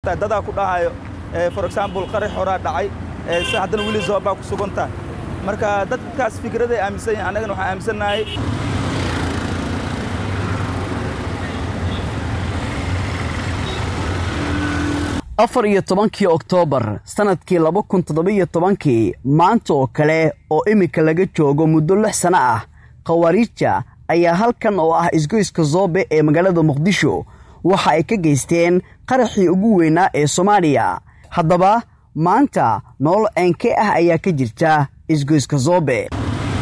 tahay dadaa ku dhahayo for example qarax horaa dhacay si haddana weli zoobaa ku sugan tahay marka dadkaas fikraday aaminsan yihin annagana waxaan aaminsannahay afar iyo tobankii oktoobar sannadkii laba kun toddobiyo tobankii maanta oo kale oo iminka laga joogo muddo lix sano ah khawaariija ayaa halkan oo ah isgoyska zoobe ee magaalada muqdisho waxa ay ka geysteen qaraxii ugu weynaa ee soomaaliya haddaba maanta nolol eenke ah ayaa ka jirta isgoyska zoobe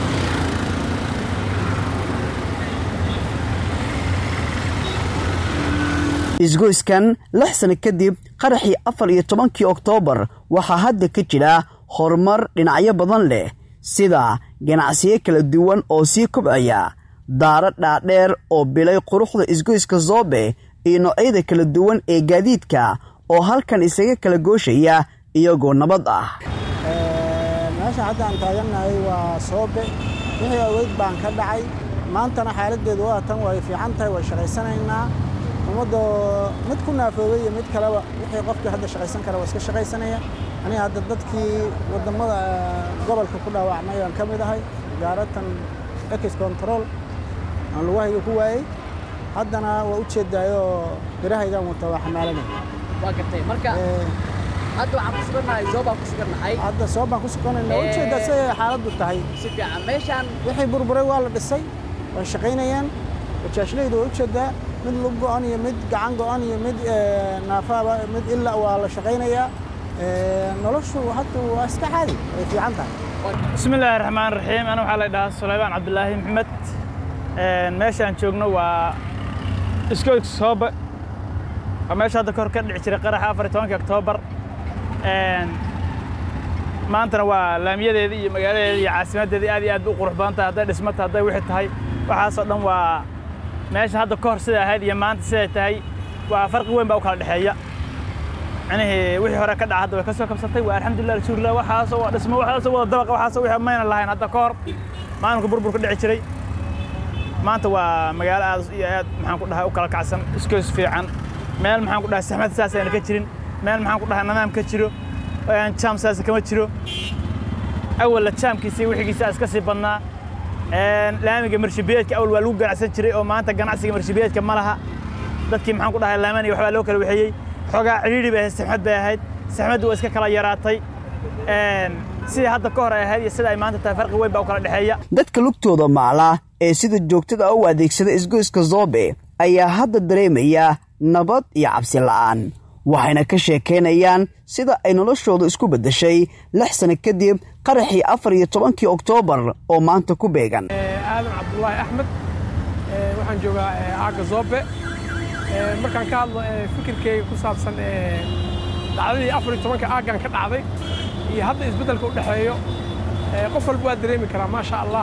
isgoyskan lix sano kadib qaraxii afar iyo tobankii oktoobar waxaa hadda ka jira horumar dhinacyo badan leh sida ganacsiyo kala duwan oo sii kobcaya daaro dhaadheer oo bilay quruxda isgoyska zoobe iyo noocyada kala duwan ee gaadiidka oo halkan isaga kala gooshaya iyagoo nabad ah meesha hadda aan taagannahay waa soobe wixii aweyd baan ka dhacay maantana xaaladdeedu waa tan way fiican tahay way shaqaysanaynaa ummadda mid ku naafoobay iyo mid kaleba wixii qofkii hadda shaqaysan kara waa iska shaqaysanaya aniga hadda dadkii waddammada gobolka ku dhaawacmay aan ka mid ahay gaaratan ex control aan lugahayga ku waayey haddana waa u jeedaayoo birahaygaan wata waa xamaalanaya waa gartay marka hadda waxaan ku sugannahay zoobaan ku sugannahay hadda soobaan ku suganayna waa ujeedaa siday xaaladdu tahay si fiican meeshaan wixii burburay waa la dhisay way shaqaynayaan bajaajlaydu waa ujeedaa mid lug go'an iyo mid gacan go'an iyo mid naafaaba mid ila waa la shaqaynayaa noloshu hadda waa iska caadi way fiican tahay bismi illaahi raxmaan raxiim ana waxaa la dhahaa sulaymaan cabdulaahi maxamed meeshaan joogno waa iskoyska soobe waa meesha hadda kahor ka dhici jiray qaraxa afar iyo tobankii oktoobar maantana waa laamiyadeedii iyo magaaladeedii iyo caasimaddeedii aad iyo aad u qurux badan tahay hadday dhismata hadday wixii tahay waxaasoo dhan waa meesha hadda ka hor siday ahayd iyo maanta siday tahay waa farqi weyn baa u kala dhexeeya micnihii wixii hore ka dhaca hadda way ka soo kabsatay waa alxamdulillah alshukrillah waxaasoo waa dhismo waxaasoo wada dabaqa waxaasoo wixii mayna lahayn hadda ka hor maalinka burbur ka dhici jiray maanta waa magaalo aad iyo aad maxaan ku dhahay u kala kacsan iskoys fiican meel maxaan ku dhahay saxmad saas ayna ka jirin meel maxaan ku dhahay nadaam ka jiro jaam saas kama jiro awalla jaamkiisa iyo wixigiisa iska sii badnaa laamiga marshabiyeedka awal waa lagu ganacsan jiray oo maanta ganacsiga marshabiyeedka ma laha dadkii maxaan ku dhahay laamani waxbaa loo kala waxeeyey xoogaa cidhiidhi bay ahayd saxmad bay ahayd saxmaddu waa iska kala yaraatay sidii hadda ka hor ay ahayd iyo sida ay maanta tahay farqi weyn baa u kala dhexeeya dadka lugtooda macla ee sida joogtada u adeegsada isgoyska zoobe ayaa hadda dareemaya nabad iyo cabsi la'aan waxayna ka sheekaynayaan sida ay noloshooda isku beddeshay lix sano kadib qaraxii afar iyo tobankii oktoobar oo maanta ku beegan aadan cabdulaahi axmed waxaan joogaa aagga zoobe markaan ka hadlo fikirkeyga ku saabsan dhacdadii afar iyo tobanka aaggan ka dhacday iyo hadda isbeddelka u dhexeeyo qof walba waa dareemi karaa maasha allah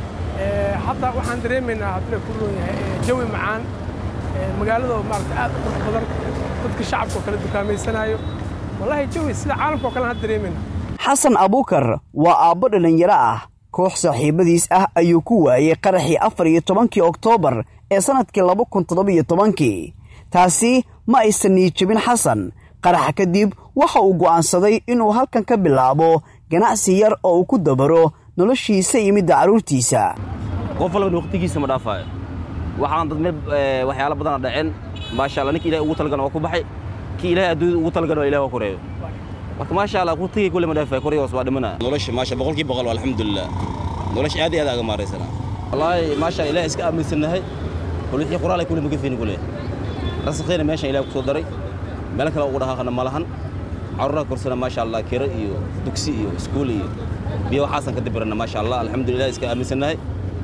hadda waxaan dareemaynaa hadduu ku roon yahay jawi macaan magaalada maarata aad u qurux badan dadka shacabka oo kale dukaamaysanaayo wallaahi jawi sida caalamka oo kale aan dareemayna xasan abuukar waa aabbo dhallinyaro ah koox saaxiibadiis ah ayuu ku waayey qaraxii afar iyo tobankii oktoobar ee sannadkii laba kun toddobiyo tobankii taasi ma aysan niijabin xasan qaraxa kadib waxa uu go'aansaday inuu halkan ka bilaabo ganacsi yar oo uu ku dabaro noloshiisa iyo midda carruurtiisa qof walbana waqtigiisa ma dhaafaayo waxaan dad meel waxyaalo badana dhaceen maasha allah ninka ilahay ugu talagan waa ku baxay kii ilahay adduunyada ugu talagan waa ilahay waa koreeyo marka maasha allah waqtigii kulle ma dhaafaayo korey hoos waa dhimana nolosha maasha boqolkii boqol alxamdulilah nolosha aad iyo aad aga maaraysana wallaahi maasha allah ilahay iska aaminsannahay kul wixii quraal ay kulle maga fiini kulle rasakhiina meeshan ilahay ku soo daray meel kale ugu dhaqaaqana ma lahan carruuraha korsana maasha allah kiro iyo dugsi iyo iskuul iyo biyo waxaasan ka dibirana maasha allah alxamdulilah iska aaminsannahay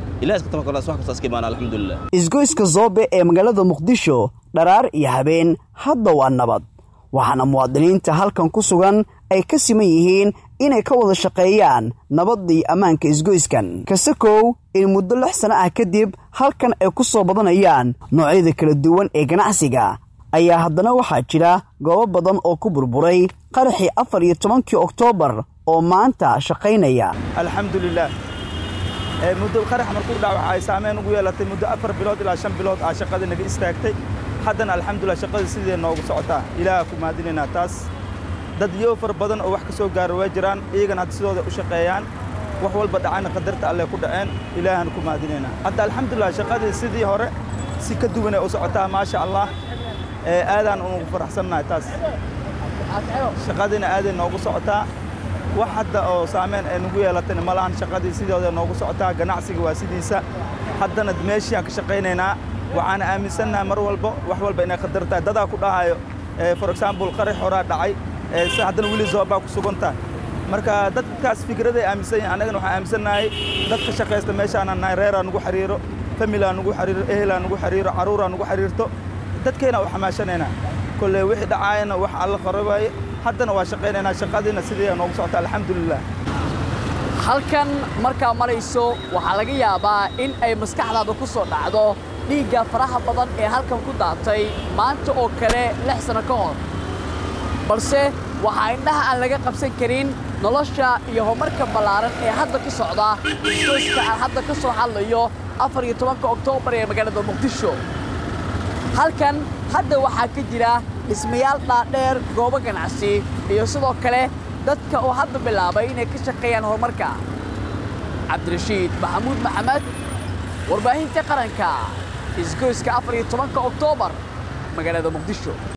isgoyska zoobe ee magaalada muqdisho dharaar iyo habeen hadda waa nabad waxaana muwaadiniinta halkan ku sugan ay ka siman yihiin inay ka wada shaqeeyaan nabadda iyo ammaanka isgoyskan kasakow in muddo lix sano ah kadib halkan ay ku soo badanayaan noocyada kala duwan ee ganacsiga ayaa haddana waxaa jira goobo badan oo ku burburay qaraxii afar iyo tobankii oktoobar oo maanta shaqaynaya alxamdulilah muddo qarax markuu dhac waxa ay saameyn ugu yeelatay muddo afar bilood ilaa shan bilood aa shaqada naga istaagtay haddana alxamdulilah shaqadii sidee noogu socotaa ilaaha ku mahadinaynaa taas dad iyo far badan oo wax ka soo gaara waa jiraan iyagana hadda sidooda u shaqeeyaan wax walba dhacayna qadarta alle ku dhaceen ilaahan ku mahadinaynaa hadda alxamdulilah shaqadii sidii hore si ka duwanay u socotaa maasha allah aadaan unugu faraxsannahay taas shaqadiina aaday noogu socotaa wax hadda oo saameyn ay nagu yeelatayna ma lahan shaqadii sidooda noogu socotaa ganacsiga waa sidiisa haddana meeshiaan ka shaqaynaynaa waxaana aaminsannahay mar walba wax walba inay qadar tahay dadaa ku dhahayo for example qarax horaa dhacay si haddana weli zoobaa ku sugan tahay marka dadkaas fikraday aaminsan yihin annagana waxaan aaminsannahay dad ka shaqaysta meeshaanaan nahay reeraa nugu xiriiro familaa nugu xiriiro ehelaa nugu xiriiro carruuraa nugu xiriirto dadkayna u xamaashanaynaa kolley wixii dhacaayana wax alla qarabaaye haddana waa shaqaynaynaa shaqadiina sidii noogu socota alxamdulilah halkan markaa marayso waxaa laga yaabaa in ay maskaxdaada ku soo dhacdo dhiigga faraha badan ee halkan ku daatay maanta oo kale lix sanno ka hor balse waxaa indhaha aan laga qabsan karin nolosha iyo horumarka ballaaran ee hadda ka socda iskooska aan hadda ka soo hadlayo afar iyo tobanka oktoobar ee magaalada muqdisho halkan hadda waxaa ka jira dhismayaal dhaadheer goobo ganacsi iyo sidoo kale dadka oo hadda bilaabay inay ka shaqeeyaan horumarka cabdirashiid maxamuud maxamed warbaahinta qaranka isgoyska afar iyo tobanka oktoobar magaalada muqdisho